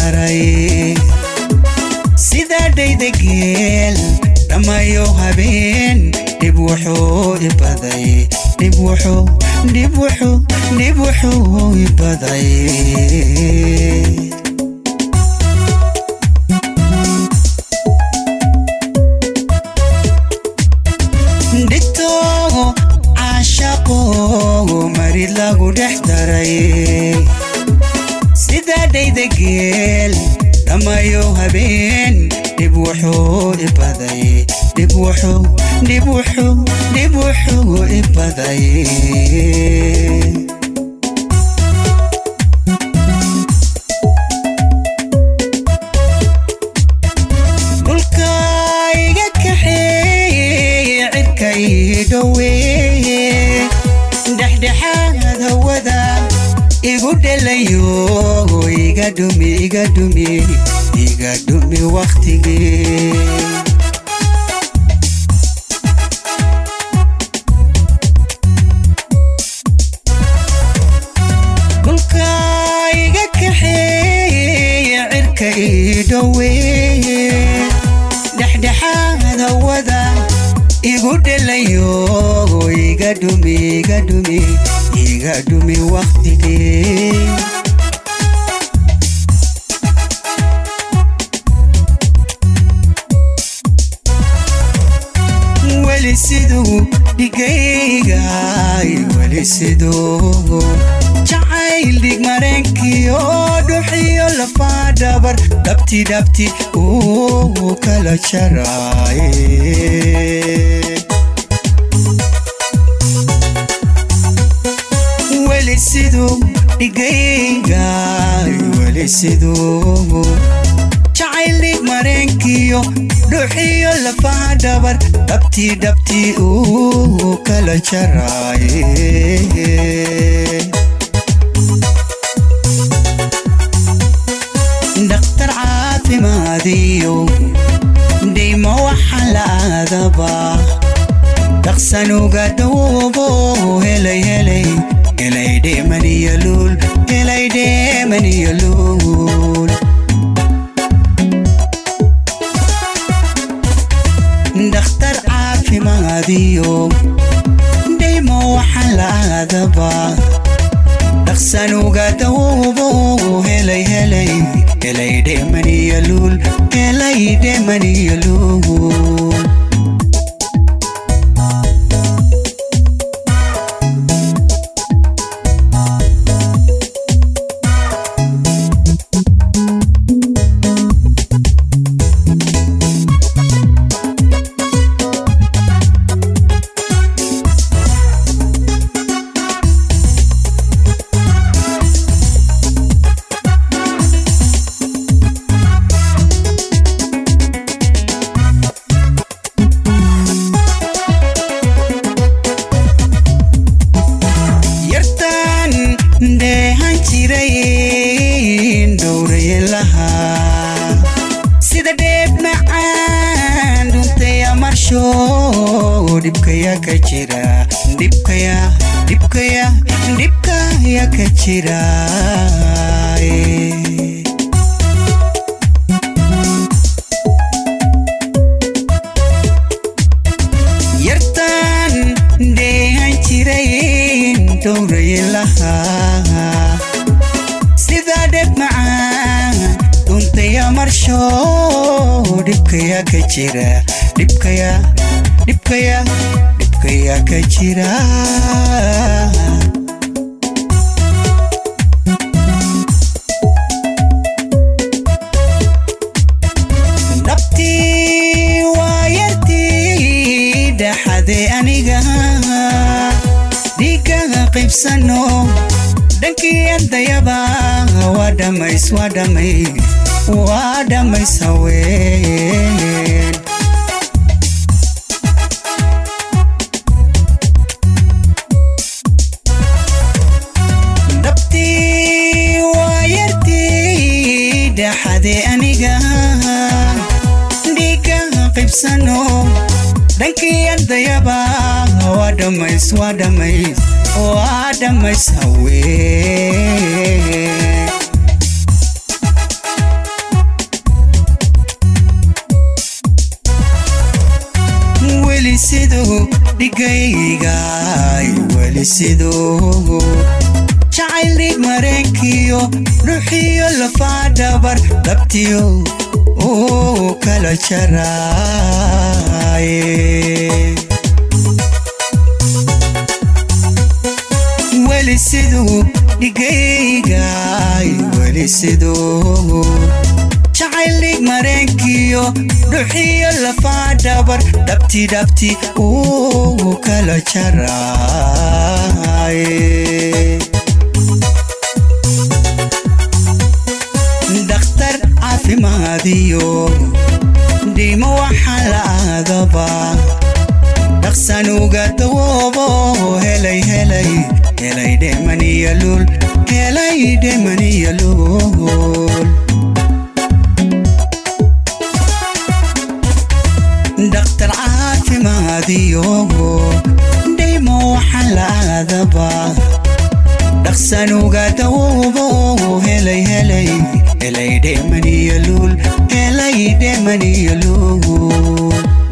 daray sidaa dhaydageel dhammayo habeen dhib wuxuu ibaday dhib wuxuu dhib wuxuu dhib wuxuu ibaday dhito caashaqo marid lagu dhex daray sidaa dhaydageel dhammayo habeen dhib wuxuu ibaday dhib wuxuu dhib wuxuu dhib wuxuu ibaday dhulka iga kaxeeye cirka ii dhoweeye dhexdhexaad hawada igu dhelayo iga dhumi iga dhumi iga dhumi wakhtigii dhulka iga kaxeeye cirka ii dhoweeye dhexdhexaad hawada igu dhelayo iga dhumi iga dhumi iga dhumi wakhtigii weli siduu dhigaygaay weli siduu jacayl dhig mareenkiyo dhuxiyo lafaa dhabar dhabti dhabti uu kala jaraaye weli siduu dhigaygaay weli siduu jacayl dhig mareenkiyo dhuxiyo lafaha dhabar dhabti dhabti uu kala jaraaye dhakhtar caafimaadiyo dhaymo waxa la aadaba dhaqsanuga dawoobo helay helay helay dheemaniyo luul helay dheemaniyo luul dhakhtar caafimaadiyo dhaymo waxa la aadaba dhaqsanuga dawoobo helay helay helay dheemaniyo luul helay dheemaniyo luul yartaan dheehan jiray dhowraye lahaa sida dheeb macaan dhuntaya marsho dhibkaya ka jira dhibkaya dhibkaya dhibkaya ka jira yartaan dheehan jiray dhowraye lahaa sidaa dheb macaan dhuntaya marsho dhibkaya ka jira dhibkaya dhibkaya dhibkaya ka jira dhabtii waa yartii dhaxade aniga dhiigaga qaybsano dhankii ardayaba waa dhamays waa dhamays waa dhamays haween dhabtii waa yartii dhaxade aniga dhiigaga qaybsano dhankii ardayaba waa dhamays waa dhamays waa dhamays haween dhigaygay weli siduu jacayl dhiig mareenkiyo ruuxiyo lafaa dhabar dhabtiyo uu kala jaraaye weli siduu dhigaygay weli siduu jacayl dhiig mareenkiyo dhuxiyo lafaa dhabar dhabti dhabti uu kala jaraaye dhakhtar caafimaadiyo dhiimo waxaa la aadaba dhaqsanuga dawoobo helay helay helay dhemaniya lul helay dhemaniya lul dhakhtar caafimaadiyo dhimo waxaa la aadaba dhaqsanuga dawoobo helay helay helay dhemaniya lul helay dhemaniya lul